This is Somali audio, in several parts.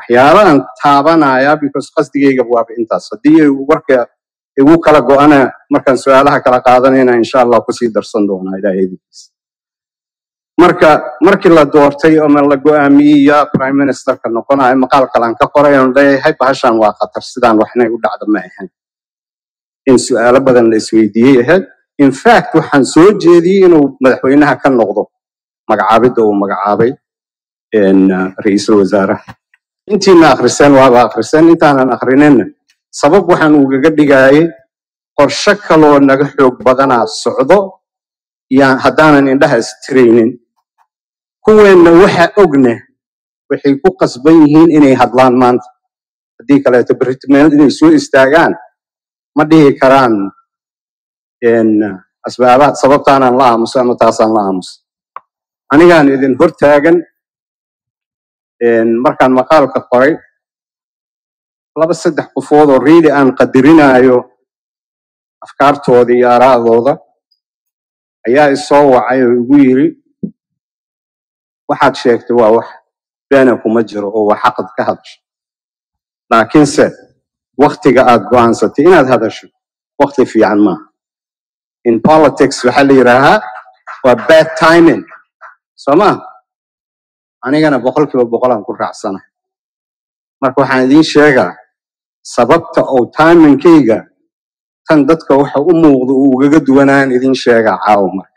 waxyaabahan taabanaya because qasdigayga waaba intaas haddii ay warka igu kala go-ana markaan su-aalaha kala qaadanayna insha allah kusii darsan doonaa ilaahaydiisa marka markii la doortay ama la go-aamiyey yaa prime ministerka noqonayo maqaal kalaan ka qoray oon leeyahay bahashan waa khatar sidaan waxnay u dhacda ma ahayn in su-aalo badan la isweydiiyey ahayd in fact waxaan soo jeediyey inuu madaxweynaha ka noqdo magacaabidda uu magacaabay een, uh, ra'iisul wasaaraha intiina akhriseen waaba akhriseen intaanan akhrinina sabab waxaan ugaga dhigayay qorshe kaloo naga xoog badanaa socdo yaan haddaanan indhaha istiraynin kuweenna waxa ogne waxay ku qasban yihiin inay hadlaan maanta haddii kaleeto berritmeel inay soo istaagaan ma dhihi karaan een, asbaabaha sababtaanaan la aamuso ama taasaan la aamuso anigaan idin hortaagan een, markaan maqaalka qoray laba saddex qofood oo riili aan qadirinayo afkaartooda iyo aaraa'dooda ayaa isoo wacay oo igu yiri waxaad sheegtay waa wax beena kuma jiro oo waa xaqad ka hadasho laakiinse waktiga aad go'aansatay inaad hadasho wakti fiican maaha in politics waxaa la yidhaahaa waa bad timing soo ma anigana boqolkiiba boqolaan ku raacsana marka waxaan idiin sheegaa sababta oo timingkayga tan dadka waxa u muuqda uu ugaga duwanaan idiin sheegaa caawa marka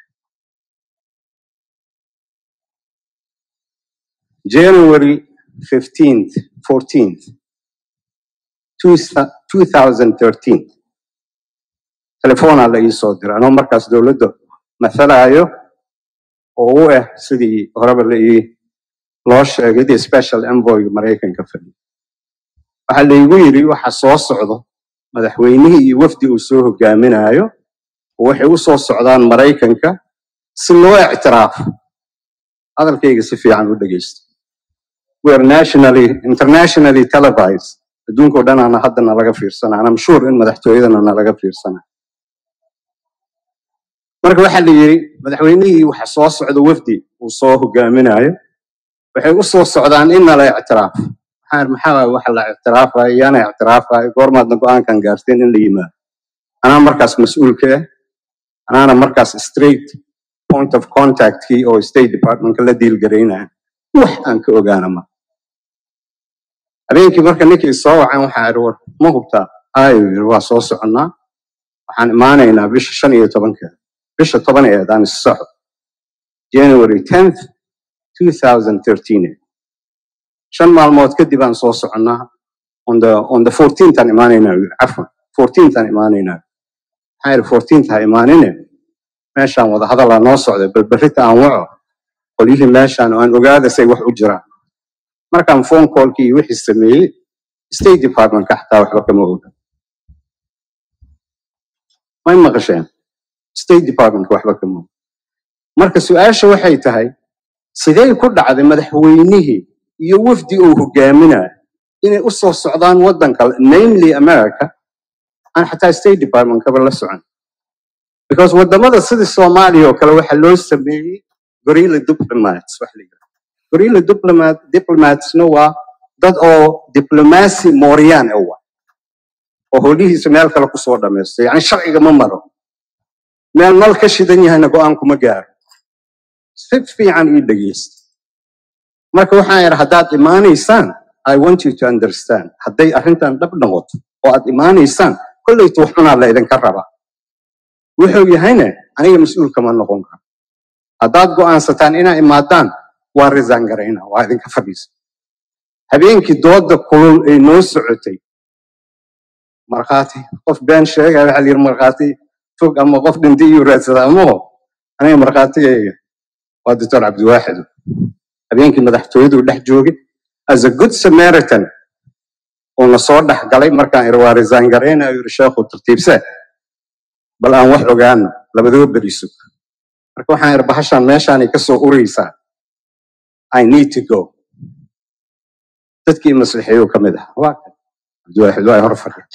january 15th 14th 2013 telefoonaa la ii soo diray anoo markaas dowladda mathalayo oo u ah sidii horeba la ii loo sheegay the special envoyga maraykanka fadhiya waxaa laygu yidhi waxa soo socdo madaxweynihii iyo wafdi uu soo hogaaminayo oo waxay u soo socdaan maraykanka si loo ictiraafo hadalkayga si fiican u dhegeysta we are nationally internationally televised adduunka oo dhanaana hadda nalaga fiirsanaa and I'm sure in madaxtooyadana nalaga fiirsana marka waxaa la yidhi madaxweynihii waxa soo socda wafdi uu soo hogaaminayo waxay u soo socdaan in nala ictiraafo maxaa maxaa waaye waxa la ictiraafayo yaana ictiraafayo goormaadna go-aankan gaarteen in la yimaado anaa markaas mas-uulka ah anaana markaas straight point of contactkii oo state departmentka la diilgaraynaya wax aan ka ogaana ma habeenkii marka ninkii soo wacan waxaa idhi war ma hubtaa ayu yiri waa soo soconnaa waxaan imaanaynaa bisha shan iyo tobankeeda bisha toban eed aan is soco january 10th 2013 shan maalmood kadib aan soo soconnaa on the on the 14th aan imaanaynaa yiri cafwan 14th aan imaanaynaa maxaa yidhi 14th ha imaanine meeshaan wada hadalaa noo socday bal berrita aan waco qolyihii meeshaan oo aan ogaada say wax u jiraan markaan phone callkii iyo wixii sameeyey state departmentka xataa waxba kama oga may maqasheen state departmentka waxba kama oga marka su-aasha waxay tahay sidee ku dhacday madaxweynihii iyo wafdi uu hogaaminayo inay u soo socdaan waddan kale namely america aan xataa state departmentkaba la socon because wadamada sidii soomaaliya oo kale waxaa loo sameeyey gorilla diplomats wax la yidhahdo gorilla diplomat diplomatsna waa dad oo diplomacy mooryaan ah waa oo howlihiisa meel kale kusoo dhamaysto yani sharciga ma maro meel nal ka shidan yahayna go-aan kuma gaaro si fiican ii dhegeysta marka waxaan yidhi haddaad imaanaysaan i want you to understand hadday arrintan dhab noqoto oo aad imaanaysaan kollaytu wax cunaa la idinka rabaa wuxuu yahayna aniga mas-uul kama noqon karo haddaad go'aansataan inaa imaadaan waa resign garayna waa idinka fadhiisa habeenkii dooda kulul ay noo socotay markhaati qof been sheegaya waxaa la yidhi markhaati fog ama qof dhintay iyuu raadsadaa maho aniga markhaatigayga waa doctor cabdiwaaxid habeenkii madaxtooyadu dhex joogay as a good samaritan oo na soo dhex galay markaan iri waa resign garayna yiri sheekhu tartiibse bal aan wax ogaano labadaba beriso marka waxaan iri bahashaan meeshaanay ka soo uraysaa i need to go dadkii maslixeeyuu ka mid ah waa kan cabdiwaaxid waa hor fadhiya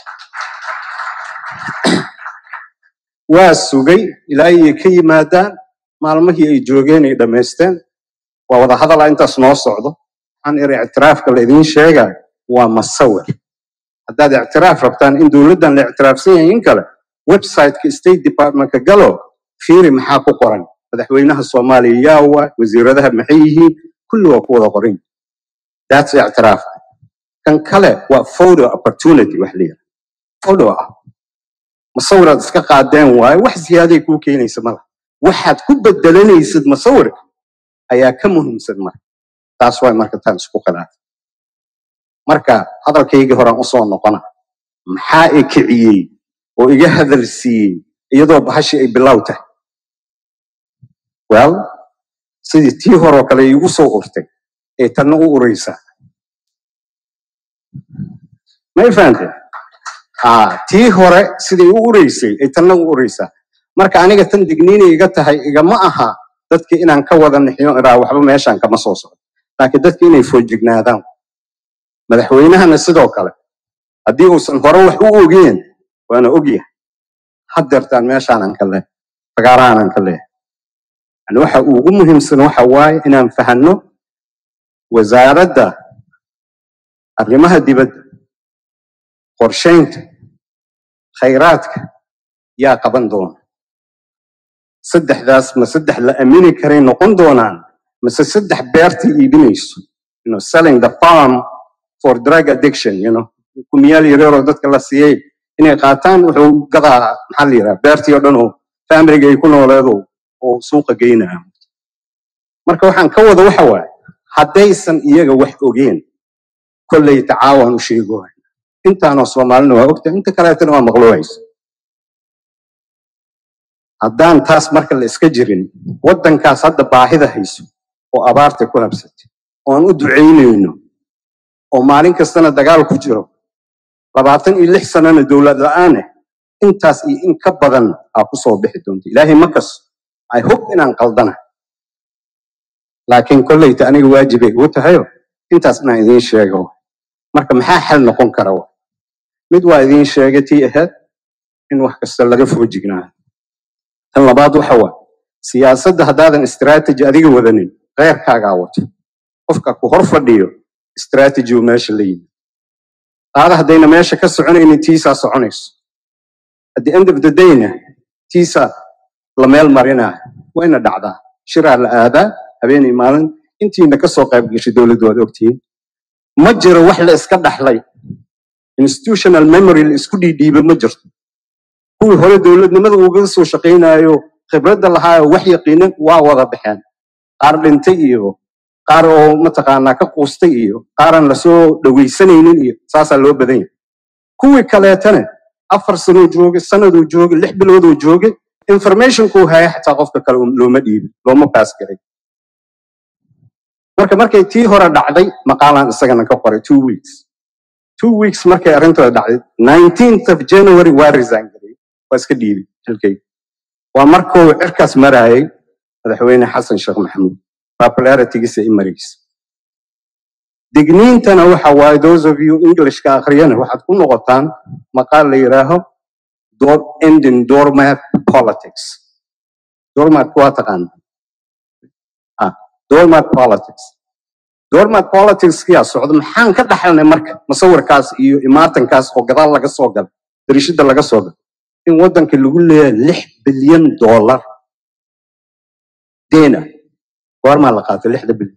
waa sugay ilaa ay ka yimaadaan maalmihii ay joogeen ay dhammaysteen waa wada hadalaa intaas noo socdo waxaan iri ictiraafka la idiin sheega waa masawir haddaad ictiraaf rabtaan in dowladdan la ictiraafsan yahay in kale websiteka state departmentka galo fiiri maxaa ku qoran madaxweynaha soomaaliya yaa waa wasiiradaha maxay yihiin kulli waa ku wada qoran that's ictiraaf kan kale waa photo opportunity wax la yidhaha photo ah masawiraad iska qaadeen waaye wax ziyaaday kuu keenaysa mala waxaad ku bedelanaysid masawirka ayaa ka muhiimsan marka taas waay marka taan isku khilaafay marka hadalkaygii horaan usoo noqona maxaa i kiciyey oo iga hadal siiyey iyadoo bahashi ay bilow tahay well sidii tii horoo kale iigu soo urtay ee tanna u uraysaa may fahamteen haa tii hore siday u uraysay ay tanna u uraysaa marka aniga tan digniinay iga tahay igama aha dadka inaan ka wada nixiyo iraa waxba meeshaan kama soo socdo laakiin dadka inay foojignaadaan madaxweynahana sidoo kale haddii uusan hore wax u ogeen waana ogyahay haddeertaan meeshaanan ka leehay fagaarahaanan ka leehay yani waxa ugu muhiimsan waxa waaye inaan fahanno wasaaradda arrimaha dibadda qorshaynta khayraadka yaa qaban doona saddexdaas ma saddex la amini karay noqon doonaan mase saddex beerta iibinayso you know, selling the farm for drug addiction you know kumiyaal yareeroo dadka la siiyey inay qaataan wuxuu gadaa maxaa la yidhaha beertii oo dhan oo familiga ay ku nooleedo oo suuqa geynaya marka waxaan ka wada waxa waaye haddaysan iyaga wax ogeen kolley tacaawan u sheegohay intaanoo soomaalina waa ogtahay inta kaleetana waa maqluucaysa haddaan taas marka la iska jirin waddankaas hadda baahida hayso oo abaarta ku habsatay oo aan u ducaynayno oo maalin kastana dagaal ku jiro labaatan iyo lix sanana dowlad la-aaneh intaas iyo in ka badan aa ku soo bixi doonta ilaahay ma kas i hope inaan qaldana laakiin kolleyta aniga waajibay igu tahayo intaas inaan idiin sheego marka maxaa xal noqon kara wa mid waa idiin sheegay tii ahayd in wax kasta laga foojignaado tan labaad waxa waa siyaasadda haddaadan strategy adiga wadanin keyrkaagaa wato qofka ku hor fadhiyo strategy uu meesha la yimi qaada haddayna meesha ka soconaynin tiisaa soconayso at the end of the dayna tiisaa la meel marinaa wayna dhacdaa shiraa la aadaa habeenay maalin intiina ka soo qayb gashay dowladdu waad ogtihiin ma jiro wax la iska dhaxlay institutional memory la isku dhiidhiiba ma jirto kuwii hore dowladnimada uga soo shaqaynayo khibradda lahaayo wax yaqiinan waa wada baxeen qaar dhintay iyo qaar oo mataqaanaa ka quustay iyo qaaran lasoo dhawaysanaynin iyo saasaa loo badan yahay kuwii kaleetana afar sanoo joogay sanaduu joogay lix bilooduu joogay informationkuu haya xataa qofka kale looma dhiibin looma baas garay marka markay tii hore dhacday maqaalaan isagana ka qoray two weeks two weeks markay arrintooda dhacday nineteenth of january waa resign garay waa iska dhiibay xilkayga waa markuu cirkaas maraayay madaxweyne xasan sheekh maxamuud popularitygiisa i maraysa digniintana waxa waaye those of you englishka akhriyana waxaad ku noqotaan maqaal la yidhaaho door ending doormat politics doormat waa taqaana ah doormat politics doormat politics yaa socda maxaan ka dhaxalnay marka musawirkaas iyo imaatankaas oo gadaal laga soo gala darishada laga soo gala in waddanka lagu leeyahay lix bilyan dollar deena goormaa la qaatay lixda bilyan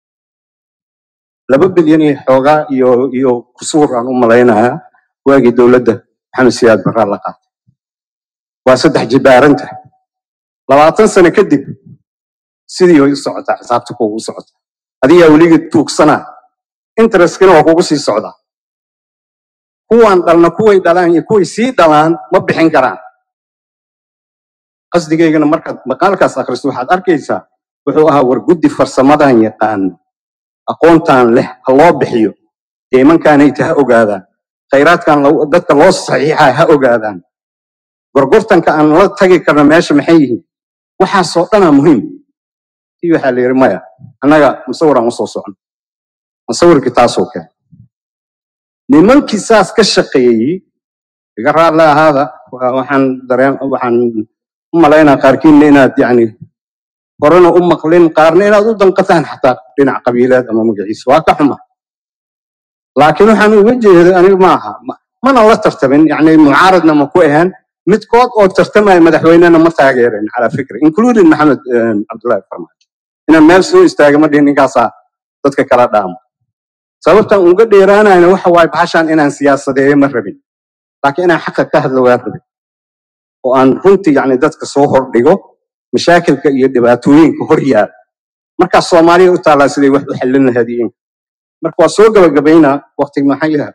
laba bilyan iyo xoogaa iyo iyo kusuur aan u malaynayaa waagii dowladda maxamed siyaad barraa la qaatay waa saddex jibaaranta labaatan sano kadib sidii way u socotaa xisaabta kuugu socotaa adigaa weligii tuugsanaa intereskina waa kugu sii socdaa kuwaan dhalna kuway dhalaan iyo kuway sii dhalaan ma bixin karaan qasdigaygana markaad maqaalkaas akhristo waxaad arkaysaa wuxuu ahaa war guddi farsamadan yaqaano aqoontan leh ha loo bixiyo deymankaanayta ha ogaadaan khayraadkan dadka loo saxiixa ha ogaadaan gorgortanka aan la tagi karna meesha maxay yihiin waxaasoo dhanaa muhiim tii waxaa la yidhi maya annaga musawiraan usoo socno musawirkii taasoo keen nimankii saas ka shaqeeyey iga raalle ahaada waxaan dareen waxaan u malaynaa qaarkiinna inaad yacni horena u maqlin qaarna inaad u danqataan xataa dhinac qabiileed ama magaciisa waa ka xuma laakiin waxaan uga jeeday aniga ma aha ma- mana la tartamin yani mucaaradna ma ku ahaan midkood oo tartamaya madaxweynena ma taageerin calaa fikri including maxamed eh, cabdullaahi farmaajo inaan meel soo istaaga ma dhihin ninkaasaa dadka kala dhaamo sababtan uga dheeraanayna waxa waaye bahashaan inaan siyaasadeeyo ma rabin laakiin inaan xaqa ka hadlo waa rabin oo aan runtii yani dadka soo hordhigo mashaakilka iyo dhibaatooyinka hor yaala markaas soomaaliya u taallaa siday wax u xallin lahayd iyo in marka waa soo gabagabaynaa waqti maxaa yaha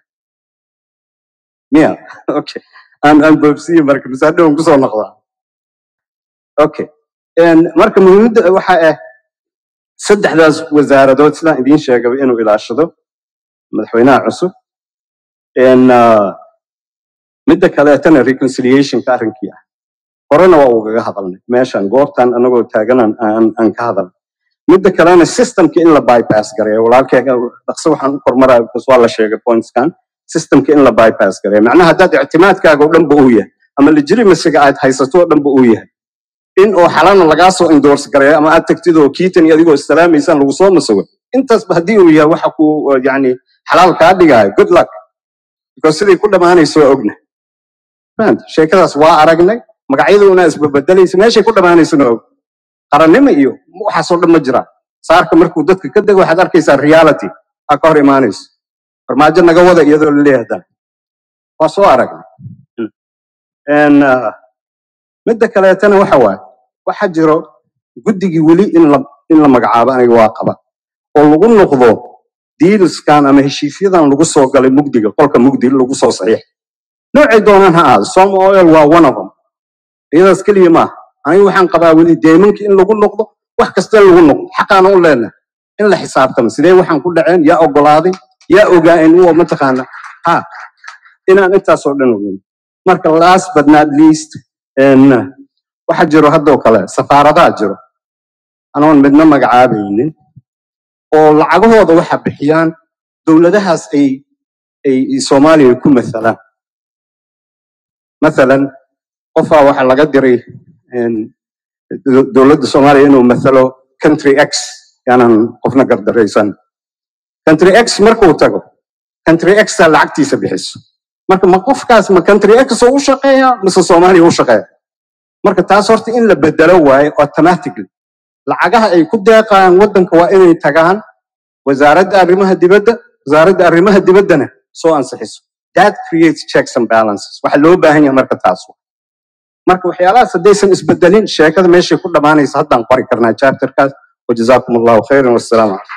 miya okay aan aan boobsiye marka masaadhowan kusoo noqdaa okay En marka muhiimadda waxa ah saddexdaas wasaaradood sidaan idiin sheegaba inuu ilaashado madaxweynaha cusub En, ah, midda kaleetana reconciliationka arrinkii ah horena waa ugaga hadalnay meeshan goobtan anagoo taaganaan aan aan ka hadalnay midda kalena systemka in la bypass gareeyo walaalkeyga dhaqso waxaan u kormaraa because waa la sheegay pointskan systemka in la bypass gareeyo macnaha haddaad ictimaadkaaga oo dhanba uu yahay ama legitimacyga aad haysato oo dhanba uu yahay in oo xalana lagaa soo endorse gareeyo ama aad tagtid oo kiitan iyo adigoo islaamaysaan lagu soo masago intaasba haddii uu yahay waxa ku yani xalaal kaa dhigaayo good luck because siday ku dhammaanayso waa ogna fahanta sheekadaas waa aragnay magacyaduna isbabedelaysa meeshay ku dhammaanaysona og qarannimo iyo waxaasoo dhan ma jiraan saarka markuu dadka ka dego waxaad arkaysaa reality aa ka hor imaanayso farmaajo naga wada iyadoo la leeyahay haddana waa soo aragnay En, ah, midda kaleetana waxa waaye waxa jiro guddigii weli in la in la magacaabo aniga waa qaba oo lagu noqdo dealskan ama heshiisyadan lagu soo galay mugdiga qolka mugdi lagu soo saxiix noocay doonaan ha ahaado som oil waa one of them iyadaas keliya maaha aniga waxaan qabaa weli deemanka in lagu noqdo wax kasta in lagu noqdo xaqaana u leenahay in la xisaabtamo sidee waxaan ku dhaceen yaa ogolaaday yaa ogaa in uwa mataqaana ha inaan intaasoo dhan ogeyn marka last but not least en, waxa jiro haddoo kale safaaradaha jiro anoon midna magacaabaynin oo lacagahooda waxa bixiyaan dowladahaas ay ay soomaaliya ku mathalaan mathalan qofaa waxa laga diray en, do- dowladda soomaaliya inuu mathalo country x yaanan qofna gardaraysan country x markuu tago country x aa lacagtiisa bixiso marka ma qofkaas ma country x oo u shaqeeya mise soomaaliya u shaqeeya marka taas horta in la bedelo waaye automatically lacagaha ay ku deeqaan waddanka waa inay tagaan wasaaradda arrimaha dibadda wasaaradda arrimaha dibaddana soo ansixiso that creates checks and balances waxa loo baahan yahay marka taas marka waxyaalahaas haddaysan isbedelin sheekada meeshay ku dhammaanaysa haddaan qori karnaa chapterkaas wajazaakum allahu khayran wassalaamu calaykum